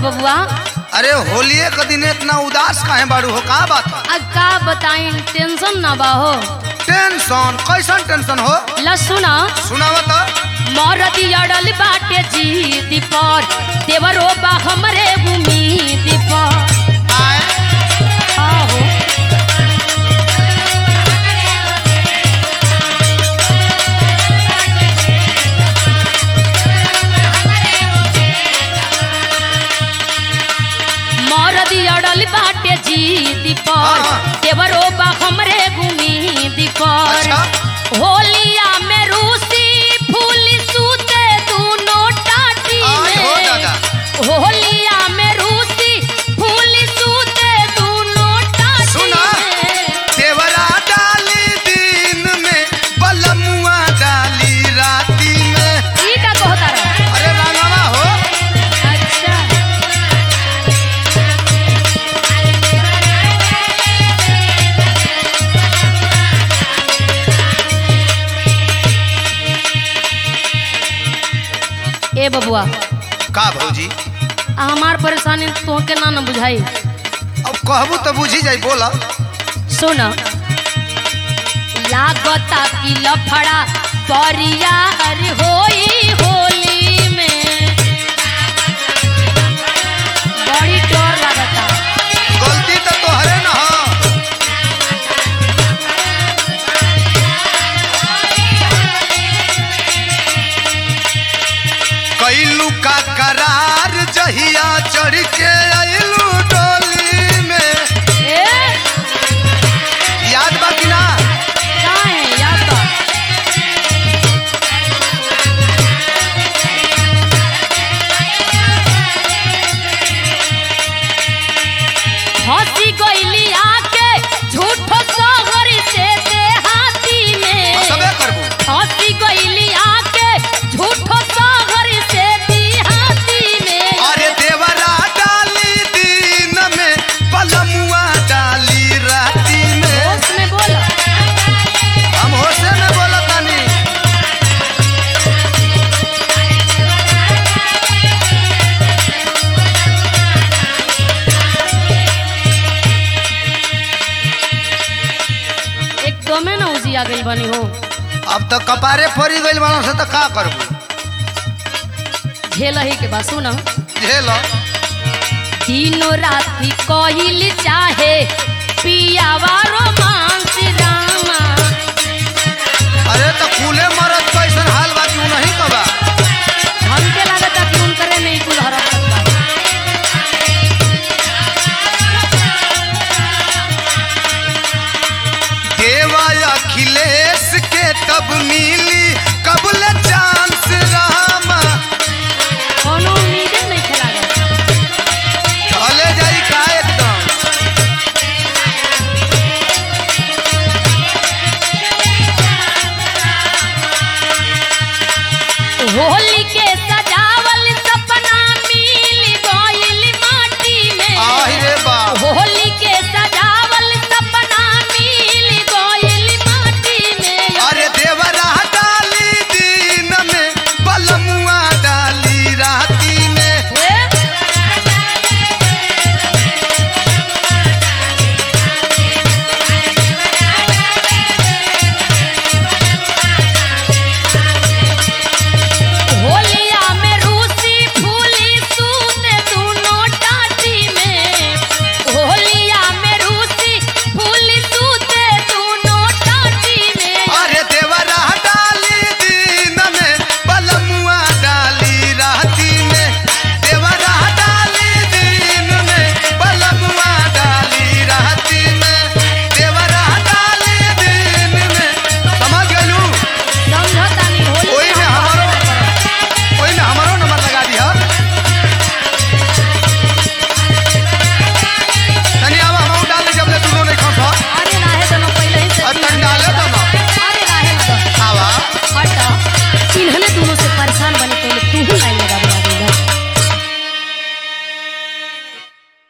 बबुआ अरे होलिये के दिन इतना उदास काहे बाड़ू हो का बात है अब का बताई टेंशन ना बा हो टेंशन कैसन टेंशन हो ला सुना सुनाव तो मरदी अड़ल बाटे जीत पर देवरो बा हमरे उम्मीद पर आए आहो मरदी अड़ल बाटे जीत पर हाँ। देवरो बा हमरे उम्मीद पर अच्छा होलिया में रूसी फूल सूते दोनों टाटी आई हो में दादा होलिया में रूसी फूल सूते दोनों टाटी सुना। में देवरा डाली दिन में बलमुआ डाली राती में ई का कहता रहा अरे रानावा हो अच्छा ए बबुआ का भौजी आ हमार परेशानी तोहके ना न बुझाई अब कहबू तो बुझी जाई बोला सुन लागता कि लफड़ा परियार होई होली में बड़ी डर लागता गलती तो तोहरे न हो कैलू का करार जहिया चढ़ के अइलू डोली में ए याद बा कि ना काहे याद बा हंसी गइली आके झूठो सहर से देहाती में सबे करबू हंसी गइली आके झूठो सहर से देहाती में अरे देवरा डाली दिन में पलमुआ डाली राती में होश में बोल हम होशे में बोलतानी एकदमे न उजिया गइल बनी हो अब तो कपारे फरी गइल बानो से तो का करबू झेल ही के बा सुन झेल दिनो राति कहिल चाहे पियावा रोमांस रामा अरे तो कूले मरद कैसन हाल बा क्यों नहीं कबा हमके लागता कि उनकरे में ही कुल हरकत बा देवा अखिलेश के तब मिली कबल चांस रामा कोनो उम्मीदे नहीं खेला चले जाई का एकदम होली के सजावल सपना मिल गइल माटी में आहि रे बाप होली के सजावल सपना मिल गइल माटी में अरे देवरा डाली दिन में बलमुआ डाली राती में ए, होलिया में रूसी फूली सूत दोनों टाटी में होलिया में रूसी फूली सूत दोनों टाटी में अरे देवरा डाली दिन में बलमुआ डाली राती में देवरा डाली दिन में बलमुआ डाली राती में देवरा डाली दिन में समझ गलू समझतानी होली ओई में हमारो ओई में हमारो नंबर लगा दिया तनी अब हम डाल दे जब ले दोनों नहीं खा अरे नाहे तो ना पहले ही से अरे तनी डाले तो ना अरे नाहे ना तो आवा हट इन्हने दोनों से परेशान बने पहले